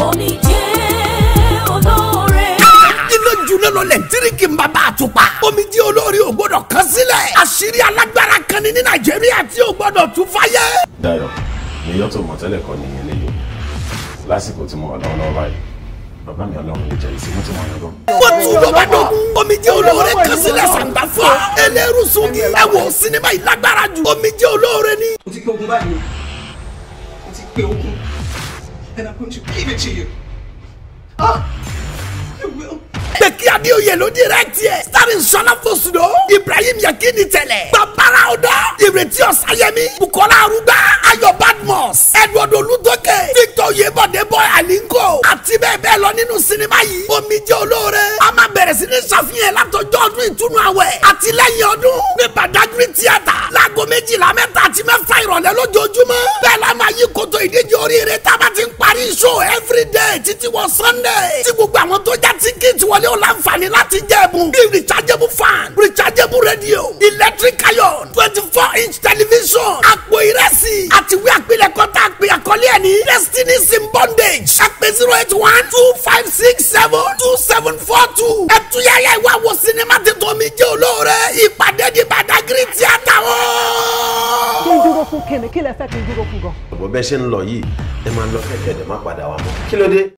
omijé olóore. iná juná lọ lẹ́ńtíríkì ń bàbá àtùpà. omi jí olórí ò gbọdọ̀ kan sílẹ̀. àṣírí alágbára kan ní ní nàìjíríà tí ò gbọdọ̀ tún fáyé. Dayọ̀ èyí tó mọ̀ tẹ́lẹ̀ kọ́ nìyẹn lẹ́yìn lásìkò tí mo wà lọ́wọ́lọ́wọ́ báyìí bàbá mi ọlọ́run lè jẹ́ ìsinmi tí mo yàn lọ. wọ́n tún lọ bá dọ̀gún. omi jí olóore kan sílẹ̀ sàǹgbà fún wa. eléru sungi. ẹ wo sinimá yìí lágbára jù. omi jí olóore ni. mo ti pé ogun báyìí mo ti pé ogun and I'm going to give it to you. Ah, I will. Bẹ́ẹ̀kì Adéoyè ló direct yẹ. Starring Sọlá Fosudo. Ibrahim Yakini tẹ̀lẹ̀. Babara Ọ̀dọ́. Ìrètí Ọ̀sáyẹmí. Bukola Arugba. Ayọ̀ Badmus. Edward Olútókè. Victor Yebode Boy Alinko. Àti bẹ́ẹ̀ bẹ́ẹ̀ lọ nínú sinimá yìí. Omi jẹ́ olóore. A máa bẹ̀rẹ̀ sí ní ṣàfihàn látọjọ́ ọdún ìtúnu àwẹ̀. Àti lẹ́yìn ọdún. Ní Badagry Theatre. Láago méjìlá mẹ́ta àti mẹ́fà ìrọ̀lẹ́ lójoojúmọ́. Bẹ́ẹ̀ la máa yí koto ìdíje oríire tá a bá ti ń parí show everyday títí wọ Sunday. Tí gbogbo àwọn tó já tíkẹ́ẹ̀tì wọlé ó láǹfààní láti jẹ́ ẹ̀bùn bíi rechargeable fan rechargeable radio electric iron twenty four inch television àpò ìrẹsì àti ìwé àpilẹ̀kọ tá a pè àkọlé ẹ̀ ní destiny in bondage àpè zero eight one two five six seven two seven four two ẹ̀túnyàyà ìwà wo sinimá tètò mi jẹ́ olóore ìpàdé di Badagry theatre wọn. kí n dúró fún kíni kí lẹ fẹ́ kí n dúró fún gan. ọ̀bọ̀ bẹ́ẹ̀ ṣe ń lọ yìí ẹ máa lọ kẹ̀kẹ́ ẹ̀ má padà wá mọ́ kí ló dé.